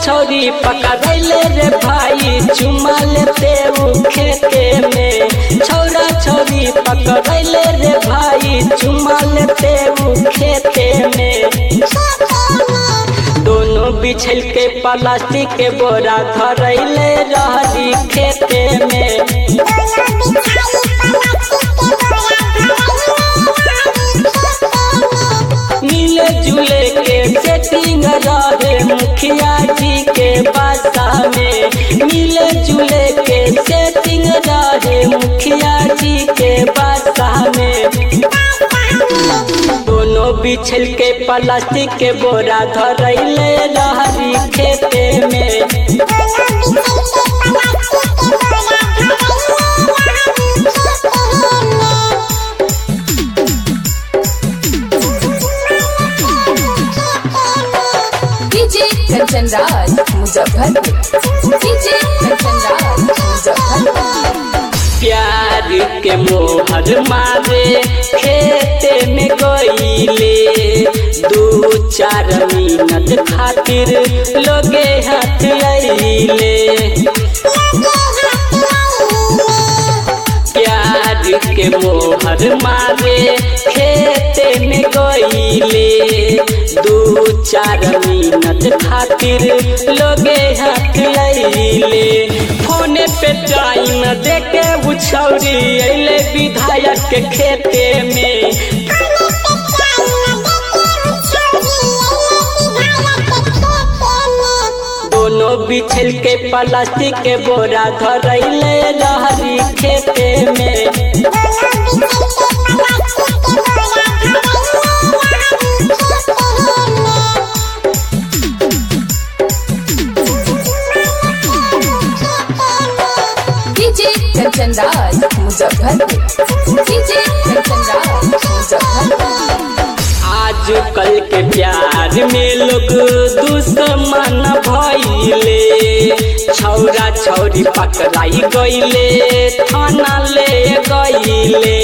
छौरी पकड़ैले रे भाई चुमा लेते उ खेते में छौरा छौरी पकड़ैले रे भाई चुमा लेते उ खेते में दोनों बिछल के प्लास्टिक के बोरा धरैले रहली खेते में मिले जुले के सेटिंग रहे मुखिया जी के बासा में मिले जुले के सेटिंग रहे मुखिया जी के बासा में दोनों बिछल के प्लास्टिक के बोरा धरैले रहरी खेते में डीजे कंचन राज मुजफ्फरपुर डीजे कंचन राज मुजफ्फरपुर प्यार के मोहर मारे खेते में गईले दू चार मिनट खातिर लोगे हाथ अइले प्यार के मोहर मारे खेते में गईले दू चार मिनट खातिर लोगे हाथ अइले फोने पे टाइम देके उछौरी अइले विधायक के खेते में दोनों बिछल के प्लास्टिक के बोरा धरैले रहरी खेते में डीजे कंचन राज मुजफ्फरपुर डीजे कंचन राज मुजफ्फरपुर आज कल के प्यार में लोग दुश्मन भइले छौरा छौरी पकड़ाई गईले थाना ले गईले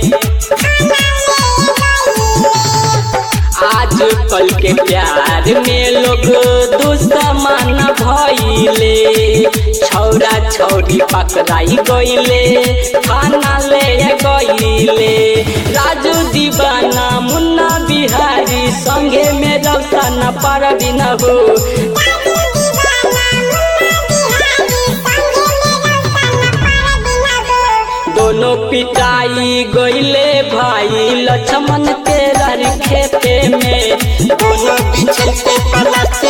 आज कल के प्यार में लोग दुश्मन भइले छौरा छौरी पकड़ाई गईले थाना ले गईले राजू दीवाना मुन्ना बिहारी संगे में रौशन परवीन हो दोनों पिटाई गईले भाई लक्ष्मण के रर खेते में दोनों बिछल के पलट